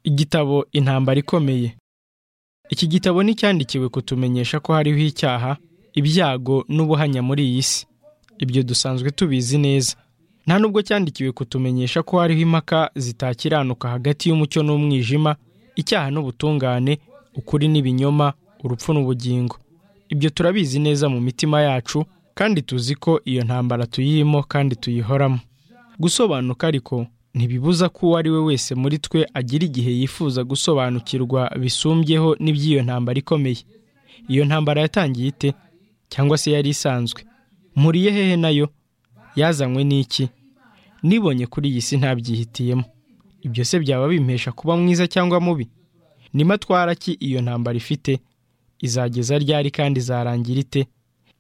Igitabo Intambara ikomeye. Iki gitabo ni icyandikiwe kutumenyesha ko hariho icyaha, ibyago n'ubuhanya muri iyi si. Ibyo dusanzwe tubizi neza. Nta nubwo cyandikiwe kutumenyesha ko hariho impaka zitakiranuka hagati y'umucyo n'umwijima, icyaha n'ubutungane, ukuri n'ibinyoma, urupfu n'ubugingo. Ibyo turabizi neza mu mitima yacu kandi tuzi ko iyo ntambara tuyirimo kandi tuyihoramo. Gusobanuka ariko ntibibuza ko uwo ari we wese muri twe agira igihe yifuza gusobanukirwa bisumbyeho n'iby'iyo ntambara ikomeye. Iyo ntambara yatangiye ite? Cyangwa se yari isanzwe? Mpuriye hehe nayo? Yazanywe n'iki? Nibonye kuri iyi si ntabyihitiyemo. Ibyo se byaba bimpesha kuba mwiza cyangwa mubi? Nimatwara ki iyo ntambara ifite? Izageza ryari kandi izarangira ite?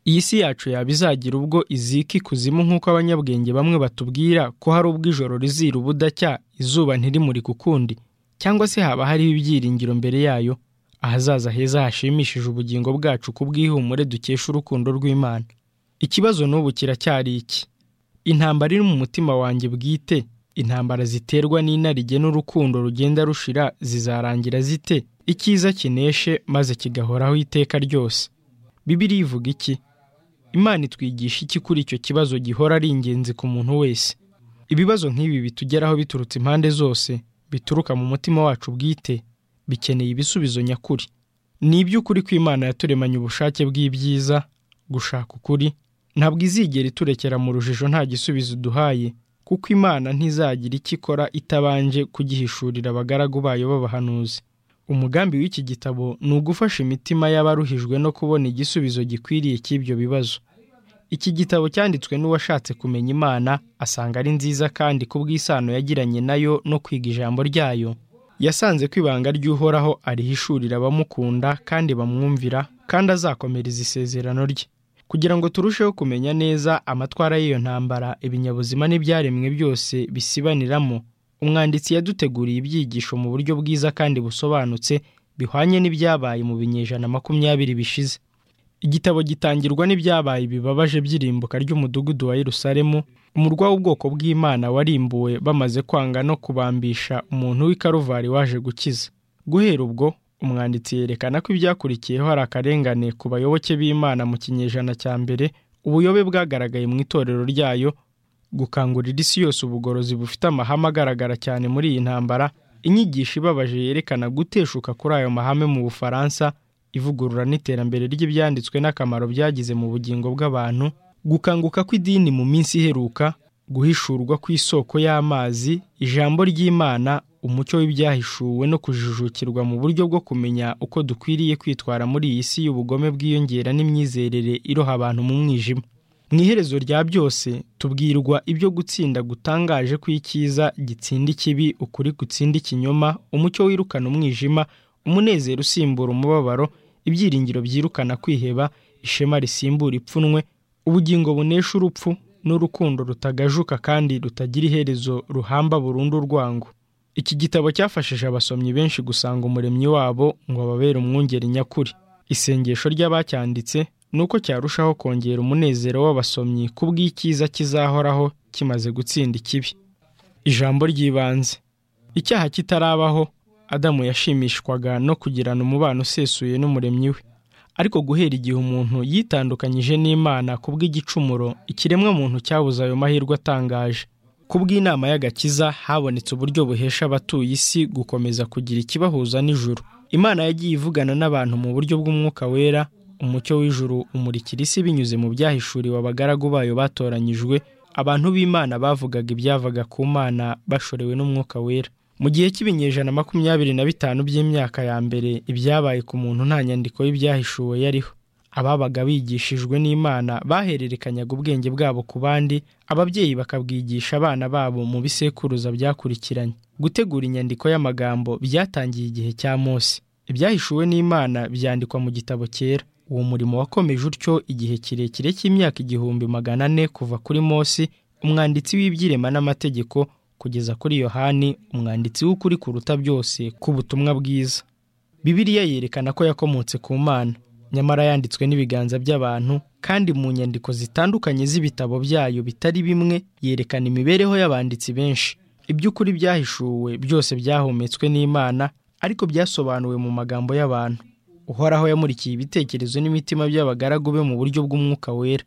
Iyi si yacu yaba izagira ubwo izika ikuzimu nk'uko abanyabwenge bamwe batubwira ko hari ubwo ijoro rizira ubudacya izuba ntirimurike ukundi, cyangwa se haba hariho ibyiringiro mbere yayo, ahazaza heza hashimishije ubugingo bwacu ku bw'ihumure dukesha urukundo rw'Imana. Ikibazo n'ubu kiracyari iki? Intambara iri mu mutima wanjye bwite, intambara ziterwa n'inarijye n'urukundo rugenda rushira zizarangira zite? Icyiza kineshe maze kigahoraho iteka ryose. Bibiliya ivuga iki? Imana itwigisha iki kuri icyo kibazo gihora ari ingenzi ku muntu wese? Ibibazo nk'ibi bitugeraho biturutse impande zose, bituruka mu mutima wacu bwite, bikeneye ibisubizo nyakuri. Ni iby'ukuri ko Imana yaturemanye ubushake bw'ibyiza, gushaka ukuri, ntabwo izigera iturekera mu rujijo nta gisubizo iduhaye, kuko Imana ntizagira icyo ikora itabanje kugihishurira abagaragu bayo b'abahanuzi. Umugambi w'iki gitabo ni ugufasha imitima y'abaruhijwe no kubona igisubizo gikwiriye cy'ibyo bibazo. Iki gitabo cyanditswe n'uwashatse kumenya Imana, asanga ari nziza kandi ku bw'isano yagiranye nayo no kwiga ijambo ryayo, yasanze ko ibanga ry'Uhoraho arihishurira abamukunda kandi bamwumvira kandi azakomereza isezerano rye. Kugira ngo turusheho kumenya neza amatwara y'iyo ntambara, ibinyabuzima n'ibyaremwe byose bisibaniramo, umwanditsi yaduteguriye ibyigisho mu buryo bwiza kandi busobanutse bihwanye n'ibyabaye mu binyejana makumyabiri bishize. Igitabo gitangirwa n'ibyabaye bibabaje by'irimbuka ry'umudugudu wa Yerusalemu, umurwa w'ubwoko bw'Imana warimbuwe bamaze kwanga no kubambisha umuntu w'i Karuvari waje gukiza. Guhera ubwo, umwanditsi yerekana ko ibyakurikiyeho hari akarengane ku bayoboke b'Imana mu kinyejana cya mbere, ubuyobe bwagaragaye mu itorero ryayo, gukangurira isi yose ubugorozi bufite amahame agaragara cyane muri iyi ntambara, inyigisho ibabaje yerekana guteshuka kuri ayo mahame mu Bufaransa, ivugurura n'iterambere ry'ibyanditswe n'akamaro byagize mu bugingo bw'abantu, gukanguka kw'idini mu minsi iheruka, guhishurwa kw'isoko y'amazi, ijambo ry'Imana, umucyo w'ibyahishuwe no kujijukirwa mu buryo bwo kumenya uko dukwiriye kwitwara muri iyi si y'ubugome bwiyongera n'imyizerere iroha abantu mu mwijima. Mu iherezo rya byose tubwirwa ibyo gutsinda gutangaje kw'icyiza gitsinda ikibi, ukuri gutsinda ikinyoma, umucyo wirukana umwijima, umunezero usimbura umubabaro, ibyiringiro byirukana kwiheba, ishema risimbura ipfunwe, ubugingo bunesha urupfu n'urukundo rutagajuka kandi rutagira iherezo ruhamba burundu urwango. Iki gitabo cyafashije abasomyi benshi gusanga umuremyi wabo ngo ababere umwungeri nyakuri. Isengesho ry'abacyanditse nuko cyarushaho kongera umunezero w'abasomyi ku bw'icyiza kizahoraho kimaze gutsinda ikibi. Ijambo ry'ibanze. Icyaha kitarabaho, Adamu yashimishwaga no kugirana umubano usesuye n'umuremyi we. Ariko guhera igihe umuntu yitandukanyije n'Imana ku bw'igicumuro, ikiremwa muntu cyabuze ayo mahirwe atangaje. Ku bw'inama y'agakiza habonetse uburyo buhesha abatuye isi gukomeza kugira ikibahuza n'ijuru. Imana yagiye ivugana n'abantu mu buryo bw'umwuka wera, umucyo w'ijuru umurikira isi binyuze mu byahishuriwe abagaragu bayo batoranyijwe, abantu b'Imana bavugaga ibyavaga ku Mana bashorewe n'umwuka wera. Mu gihe cy'ibinyejana makumyabiri na bitanu by'imyaka ya mbere, ibyabaye ku muntu nta nyandiko y'ibyahishuwe yariho. Ababaga bigishijwe n'Imana bahererekanyaga ubwenge bwabo ku bandi, ababyeyi bakabwigisha abana babo mu bisekuruza byakurikiranye. Gutegura inyandiko y'amagambo byatangiye igihe cya Mose. Ibyahishuwe n'Imana byandikwa mu gitabo cyera. Uwo murimo wakomeje utyo igihe kirekire cy'imyaka igihumbi magana ane kuva kuri Mose, umwanditsi w'ibyirema n'amategeko, kugeza kuri Yohani, umwanditsi w'ukuri kuruta byose k'ubutumwa bwiza. Bibiliya yerekana ko yakomotse ku Mana, nyamara yanditswe n'ibiganza by'abantu, kandi mu nyandiko zitandukanye z'ibitabo byayo bitari bimwe yerekana imibereho y'abanditsi benshi. iby'ukuri byahishuwe byose byahumetswe n'imana ariko byasobanuwe mu magambo y'abantu uhoraho yamurikiye ibitekerezo n'imitima by'abagaragu be mu buryo bw'umwuka wera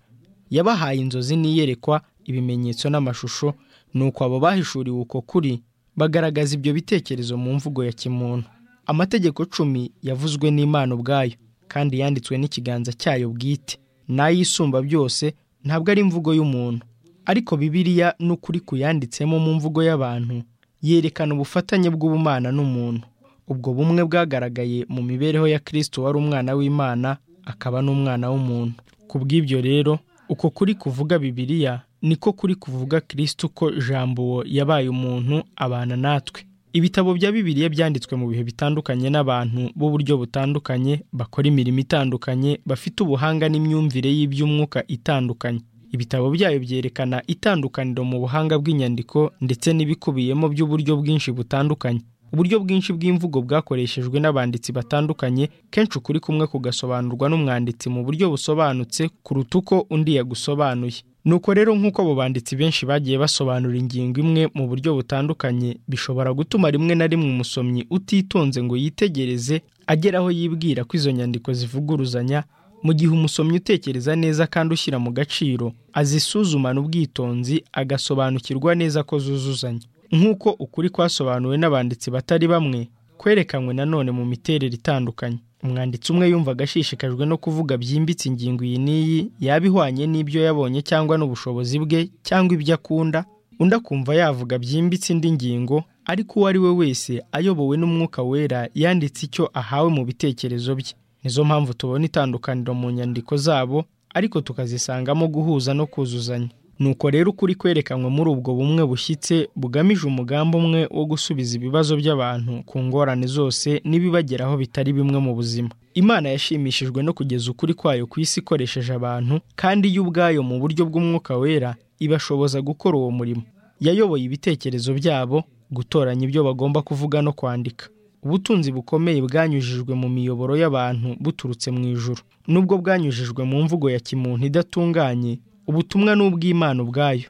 yabahaye inzozi n'iyerekwa ibimenyetso n'amashusho nuko abo bahishuriwe uko kuri bagaragaza ibyo bitekerezo mu mvugo ya kimuntu amategeko cumi yavuzwe n'imana ubwayo kandi yanditswe n'ikiganza cyayo bwite n'ayisumba byose ntabwo ari imvugo y'umuntu ariko bibiliya n'ukuri kuyanditsemo mu mvugo y'abantu yerekana ubufatanye bw'ubumana n'umuntu ubwo bumwe bwagaragaye mu mibereho ya kirisito wari umwana w'imana akaba n'umwana w'umuntu ku bw'ibyo rero uko kuri kuvuga bibiliya niko kuri kuvuga kirisito ko jambo yabaye umuntu abana natwe ibitabo bya bibiliya byanditswe mu bihe bitandukanye n'abantu b'uburyo butandukanye bakora imirimo itandukanye bafite ubuhanga n'imyumvire y'iby'umwuka itandukanye ibitabo byayo byerekana itandukaniro mu buhanga bw'inyandiko ndetse n'ibikubiyemo by'uburyo bwinshi butandukanye uburyo bwinshi bw'imvugo bwakoreshejwe n'abanditsi batandukanye kenshi ukuri kumwe kugasobanurwa n'umwanditsi mu buryo busobanutse kuruta uko undi yagusobanuye nuko rero nk'uko abo banditsi benshi bagiye basobanura ingingo imwe mu buryo butandukanye bishobora gutuma rimwe na rimwe umusomyi utitonze ngo yitegereze agera aho yibwira ko izo nyandiko zivuguruzanya mu gihe umusomyi utekereza neza kandi ushyira mu gaciro azisuzumana ubwitonzi agasobanukirwa neza ko zuzuzanya nk'uko ukuri kwasobanuwe n'abanditsi batari bamwe kwerekanywe nanone mu miterere itandukanye umwanditsi umwe yumvaga ashishikajwe no kuvuga byimbitse ingingo iyi n'iyi yaba ihwanye n'ibyo yabonye cyangwa n'ubushobozi bwe cyangwa ibyo akunda undi akumva yavuga byimbitse indi ngingo ariko uwo ari we wese ayobowe n'umwuka wera yanditse icyo ahawe mu bitekerezo bye nizo mpamvu tubona itandukaniro mu nyandiko zabo ariko tukazisangamo guhuza no kuzuzanya nuko rero ukuri kwerekanwe muri ubwo bumwe bushyitse bugamije umugambi umwe wo gusubiza ibibazo by'abantu ku ngorane zose n'ibibageraho bitari bimwe mu buzima imana yashimishijwe no kugeza ukuri kwayo ku isi ikoresheje abantu kandi yo ubwayo mu buryo bw'umwuka wera ibashoboza gukora uwo murimo yayoboye ibitekerezo byabo gutoranya ibyo bagomba kuvuga no kwandika ubutunzi bukomeye bwanyujijwe mu miyoboro y'abantu buturutse mu ijuru nubwo bwanyujijwe mu mvugo ya kimuntu idatunganye ubutumwa ni ubw'imana ubwayo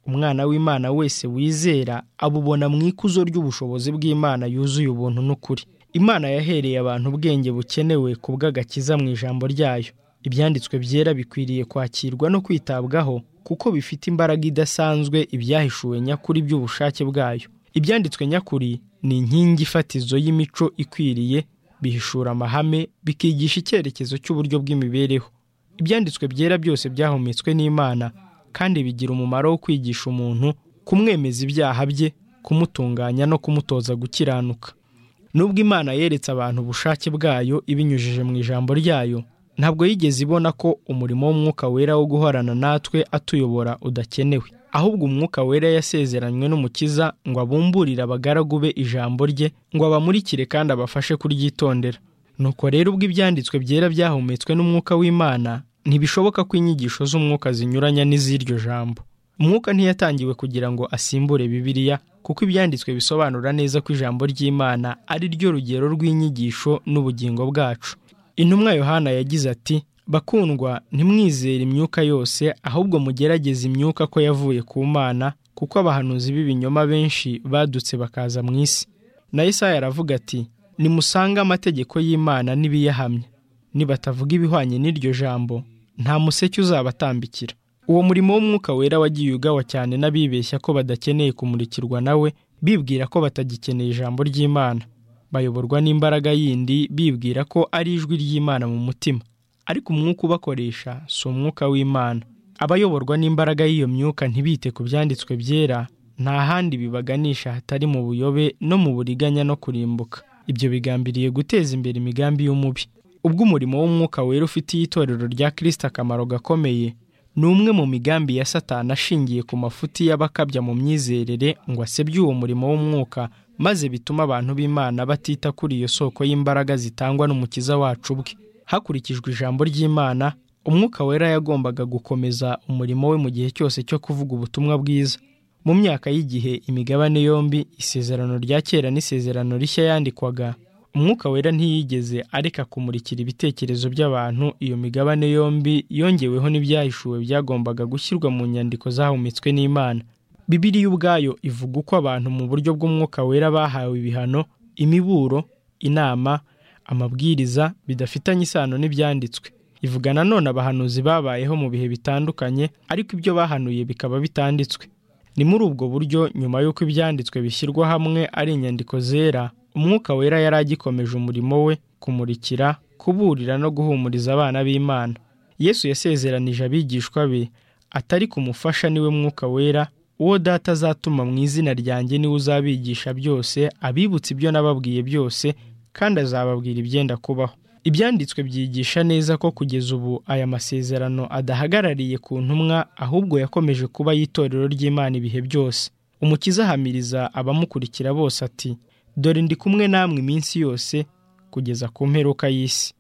umwana w'imana wese wizera abubona mu ikuzo ry'ubushobozi bw'imana yuzuye ubuntu n'ukuri imana yahereye abantu ubwenge bukenewe ku bw'agakiza mu ijambo ryayo ibyanditswe byera bikwiriye kwakirwa no kwitabwaho kuko bifite imbaraga idasanzwe ibyahishuwe nyakuri by'ubushake bwayo ibyanditswe nyakuri ni inkingi ifatizo y'imico ikwiriye bihishura amahame bikigisha icyerekezo cy'uburyo bw'imibereho ibyanditswe byera byose byahumetswe n'imana kandi bigira umumaro wo kwigisha umuntu kumwemeza ibyaha bye kumutunganya no kumutoza gukiranuka nubwo imana yeretse abantu ubushake bwayo ibinyujije mu ijambo ryayo ntabwo yigeze ibona ko umurimo w'umwuka wera wo guhorana natwe atuyobora udakenewe ahubwo umwuka wera yasezeranywe n'umukiza ngo abumburire abagaragu be ijambo rye ngo abamurikire kandi abafashe kuryitondera nuko rero ubwo ibyanditswe byera byahumetswe n'umwuka w'imana ntibishoboka ko inyigisho z'umwuka zinyuranya n'iz'iryo jambo umwuka ntiyatangiwe kugira ngo asimbure bibiliya kuko ibyanditswe bisobanura neza ko ijambo ry'imana ari ryo rugero rw'inyigisho n'ubugingo bwacu intumwa yohana yagize ati bakundwa ntimwizere imyuka yose ahubwo mugerageze imyuka ko yavuye ku mana kuko abahanuzi b'ibinyoma benshi badutse bakaza mu isi na Isaya aravuga ati nimusange amategeko y'imana n'ibiyahamya nibatavuga ibihwanye n'iryo jambo nta museke uzabatambikira uwo murimo w'umwuka wera wagiye ugawa cyane n'abibeshya ko badakeneye kumurikirwa nawe bibwira ko batagikeneye ijambo ry'imana bayoborwa n'imbaraga yindi bibwira ko ari ijwi ry'imana mu mutima ariko umwuka ubakoresha si umwuka w'imana abayoborwa n'imbaraga y'iyo myuka ntibite ku byanditswe byera nta handi bibaganisha hatari mu buyobe no mu buriganya no kurimbuka ibyo bigambiriye guteza imbere imigambi y'umubi ubwo umurimo w'umwuka wera ufitiye itorero rya kirisita akamaro gakomeye ni umwe mu migambi ya satana ashingiye ku mafuti y'abakabya mu myizerere ngo asebye uwo murimo w'umwuka maze bituma abantu b'imana batita kuri iyo soko y'imbaraga zitangwa n'umukiza wacu bwe hakurikijwe ijambo ry'imana umwuka wera yagombaga gukomeza umurimo we mu gihe cyose cyo kuvuga ubutumwa bwiza mu myaka y'igihe imigabane yombi isezerano rya kera n'isezerano rishya yandikwaga umwuka wera ntiyigeze areka kumurikira ibitekerezo by'abantu iyo migabane yombi yongeweho n'ibyahishuwe byagombaga gushyirwa mu nyandiko zahumetswe n'imana Bibiliya ubwayo ivuga uko abantu mu buryo bw'umwuka wera bahawe ibihano imiburo inama amabwiriza bidafitanye isano n'ibyanditswe ivuga nanone abahanuzi babayeho mu bihe bitandukanye ariko ibyo bahanuye bikaba bitanditswe ni muri ubwo buryo nyuma y'uko ibyanditswe bishyirwa hamwe ari inyandiko zera umwuka wera yari agikomeje umurimo we kumurikira kuburira no guhumuriza abana b'imana yesu yasezeranije abigishwa be atari kumufasha niwe mwuka wera uwo data azatuma mu izina ryanjye niwe uzabigisha byose abibutsa ibyo nababwiye byose kandi azababwira ibyenda kubaho ibyanditswe byigisha neza ko kugeza ubu aya masezerano adahagarariye ku ntumwa ahubwo yakomeje kuba y'itorero ry'imana ibihe byose umukiza ahamiriza abamukurikira bose ati dore ndi kumwe namwe iminsi yose kugeza ku mperuka y'isi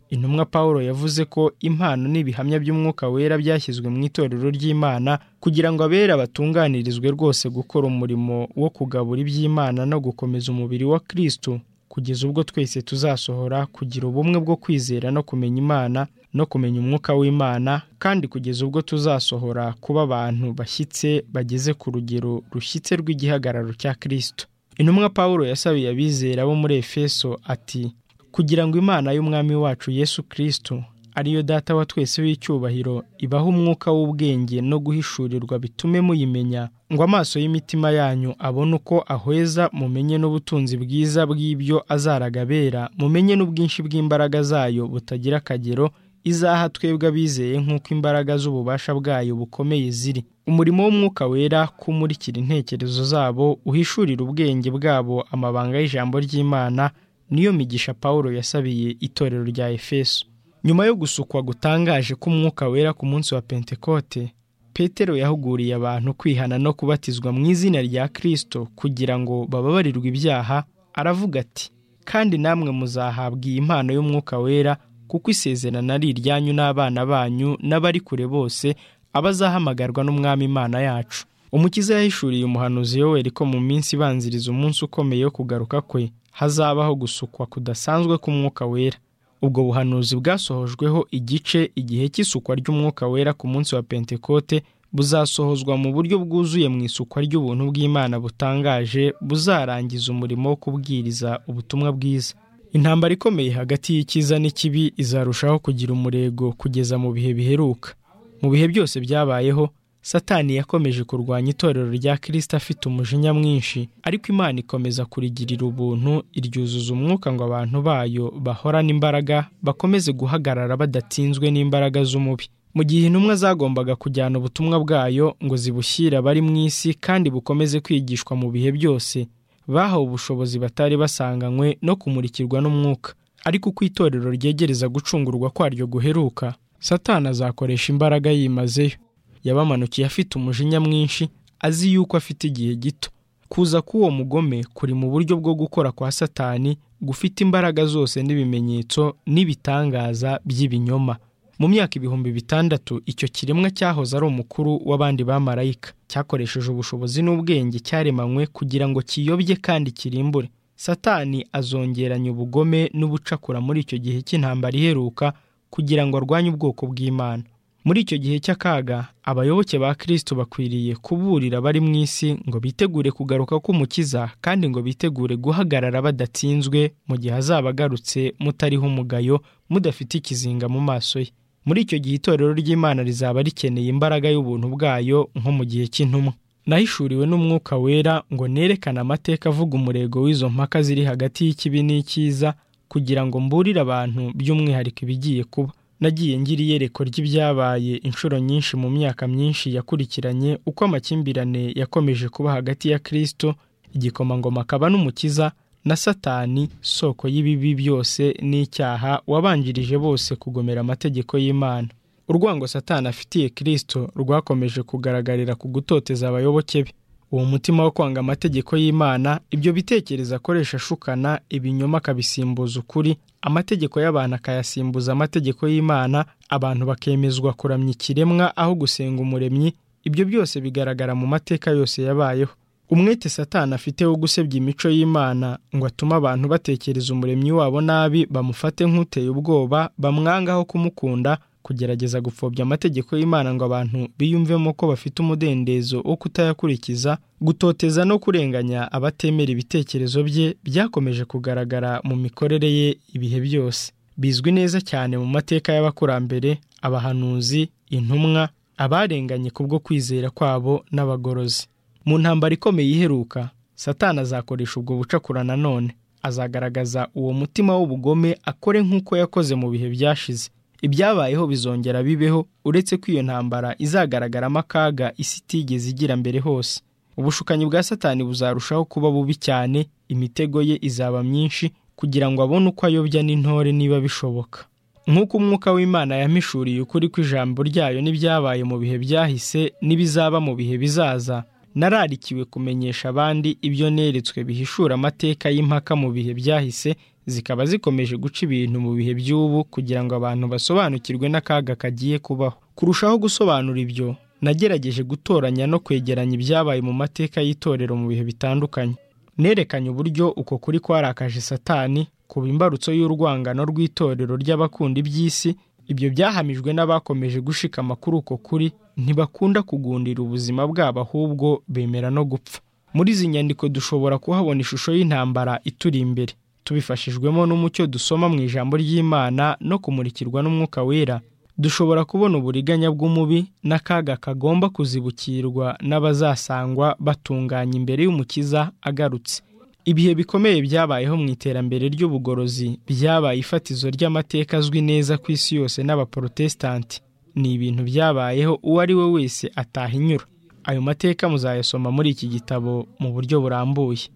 intumwa paul yavuze ko impano n'ibihamya by'umwuka wera byashyizwe mu itorero ry'imana kugira ngo abera batunganirizwe rwose gukora umurimo wo kugabura iby'imana no gukomeza umubiri wa kirisitu kugeza ubwo twese tuzasohora kugira ubumwe bwo kwizera no kumenya imana no kumenya umwuka w'imana kandi kugeza ubwo tuzasohora kuba abantu bashyitse bageze ku rugero rushyitse rw'igihagararo cya kirisitu intumwa paul yasabiye abizera bo muri efeso ati kugira ngo imana y'umwami wacu yesu kirisitu ariyo data wa twese w'icyubahiro ibaha umwuka w'ubwenge no guhishurirwa bitume muyimenya ngo amaso y'imitima yanyu abone uko ahweza mumenye n'ubutunzi bwiza bw'ibyo azaragabera mumenye n'ubwinshi bw'imbaraga zayo butagira akagero izaha twebwe abizeye nk'uko imbaraga z'ububasha bwayo bukomeye ziri umurimo w'umwuka wera kumurikira intekerezo zabo uhishurira ubwenge bwabo amabanga y'ijambo ry'imana niyo migisha paul yasabiye itorero rya efeso nyuma yo gusukwa gutangaje k'umwuka wera ku munsi wa pentekote petero yahuguriye abantu kwihana no kubatizwa mu izina rya kirisito kugira ngo bababarirwe ibyaha aravuga ati kandi namwe muzahabwa iyi mpano y'umwuka wera kuko isezerano ari iryanyu n'abana banyu n'abari kure bose abazahamagarwa n'umwami imana yacu umukiza yahishuriye umuhanuzi yoweri ko mu minsi ibanziriza umunsi ukomeye wo kugaruka kwe hazabaho gusukwa kudasanzwe k'umwuka wera ubwo buhanuzi bwasohojweho igice igihe cy'isukwa ry'umwuka wera ku munsi wa pentekote buzasohozwa mu buryo bwuzuye mu isukwa ry'ubuntu bw'imana butangaje buzarangiza umurimo wo kubwiriza ubutumwa bwiza intambara ikomeye hagati y'icyiza n'ikibi izarushaho kugira umurego kugeza mu bihe biheruka mu bihe byose byabayeho satani yakomeje kurwanya itorero rya kirisita afite umujinya mwinshi ariko imana ikomeza kurigirira ubuntu iryuzuza umwuka ngo abantu bayo bahorane imbaraga bakomeze guhagarara badatsinzwe n'imbaraga z'umubi mu gihe intumwa zagombaga kujyana ubutumwa bwayo ngo zibushyire abari mu isi kandi bukomeze kwigishwa mu bihe byose bahawe ubushobozi batari basanganywe no kumurikirwa n'umwuka ariko uko itorero ryegereza gucungurwa kwaryo guheruka satani azakoresha imbaraga yimazeyo yabamanukiye afite umujinya mwinshi azi yuko afite igihe gito kuza k'uwo mugome kuri mu buryo bwo gukora kwa satani gufite imbaraga zose n'ibimenyetso n'ibitangaza by'ibinyoma mu myaka ibihumbi bitandatu icyo kiremwa cyahoze ari umukuru w'abandi bamarayika cyakoresheje ubushobozi n'ubwenge cyaremanywe kugira ngo kiyobye kandi kirimbure satani azongeranya ubugome n'ubucakura muri icyo gihe cy'intambara iheruka kugira ngo arwanye ubwoko bw'imana muri icyo gihe cy'akaga abayoboke ba kirisito bakwiriye kuburira abari mu isi ngo bitegure kugaruka k'umukiza kandi ngo bitegure guhagarara badatsinzwe mu gihe azaba agarutse mutariho umugayo mudafite ikizinga mu maso ye muri icyo gihe itorero ry'imana rizaba rikeneye imbaraga y'ubuntu bwayo nko mu gihe cy'intumwa nahishuriwe n'umwuka wera ngo nerekane amateka avuga umurego w'izo mpaka ziri hagati y'ikibi n'icyiza kugira ngo mburire abantu by'umwihariko ibigiye kuba nagiye ngira iyerekwa ry'ibyabaye inshuro nyinshi mu myaka myinshi yakurikiranye uko amakimbirane yakomeje kuba hagati ya kirisito igikomangoma akaba n'umukiza na satani soko y'ibibi byose n'icyaha wabanjirije bose kugomera amategeko y'imana urwango satani afitiye kirisito rwakomeje kugaragarira ku gutoteza abayoboke be uwo mutima wo kwanga amategeko y'imana ibyo bitekerezo akoresha ashukana ibinyoma akabisimbuza ukuri amategeko y'abantu akayasimbuza amategeko y'imana abantu bakemezwa kuramya ikiremwa aho gusenga umuremyi ibyo byose bigaragara mu mateka yose yabayeho umwete satani afite wo gusebya imico y'imana ngo atume abantu batekereza umuremyi wabo nabi bamufate nk'uteye ubwoba bamwangaho kumukunda kugerageza gupfobya amategeko y'Imana ngo abantu biyumvemo ko bafite umudendezo wo kutayakurikiza gutoteza no kurenganya abatemera ibitekerezo bye byakomeje kugaragara mu mikorere ye ibihe byose bizwi neza cyane mu mateka y'abakurambere abahanuzi intumwa abarenganye kubwo kwizera kwabo n'abagorozi mu ntambara ikomeye iheruka satana azakoresha ubwo bucakura nanone azagaragaza uwo mutima w'ubugome akore nk'uko yakoze mu bihe byashize ibyabayeho bizongera bibeho uretse ko iyo ntambara izagaragaramo akaga isi itigeze igira mbere hose ubushukanyi bwa satani buzarushaho kuba bubi cyane imitego ye izaba myinshi kugira ngo abone uko ayobya n'intore niba bishoboka nk'uko umwuka w'imana yamishuriye ukuri kw'ijambo ryayo n'ibyabaye mu bihe byahise n'ibizaba mu bihe bizaza nararikiwe kumenyesha abandi ibyo neretswe bihishura amateka y'impaka mu bihe byahise zikaba zikomeje guca ibintu mu bihe by'ubu kugira ngo abantu basobanukirwe n'akaga kagiye kubaho kurushaho gusobanura ibyo nagerageje gutoranya no kwegeranya ibyabaye mu mateka y'itorero mu bihe bitandukanye nerekanye uburyo uko kuri kwarakaje satani ku imbarutso y'urwangano rw'itorero ry'abakunda iby'isi ibyo byahamijwe n'abakomeje gushikama kuri uko kuri ntibakunda kugundira ubuzima bwabo ahubwo bemera no gupfa muri izi nyandiko dushobora kuhabona ishusho y'intambara ituri imbere tubifashijwemo n'umucyo dusoma mu ijambo ry'imana no kumurikirwa n'umwuka wera dushobora kubona uburiganya bw'umubi n'akaga kagomba kuzibukirwa n'abazasangwa batunganya imbere y'umukiza agarutse ibihe bikomeye byabayeho mu iterambere ry'ubugorozi byabaye ifatizo ry'amateka azwi neza ku isi yose n'abaporotesitanti ni ibintu byabayeho uwo ari we wese atahinyura ayo mateka muzayasoma muri iki gitabo mu buryo burambuye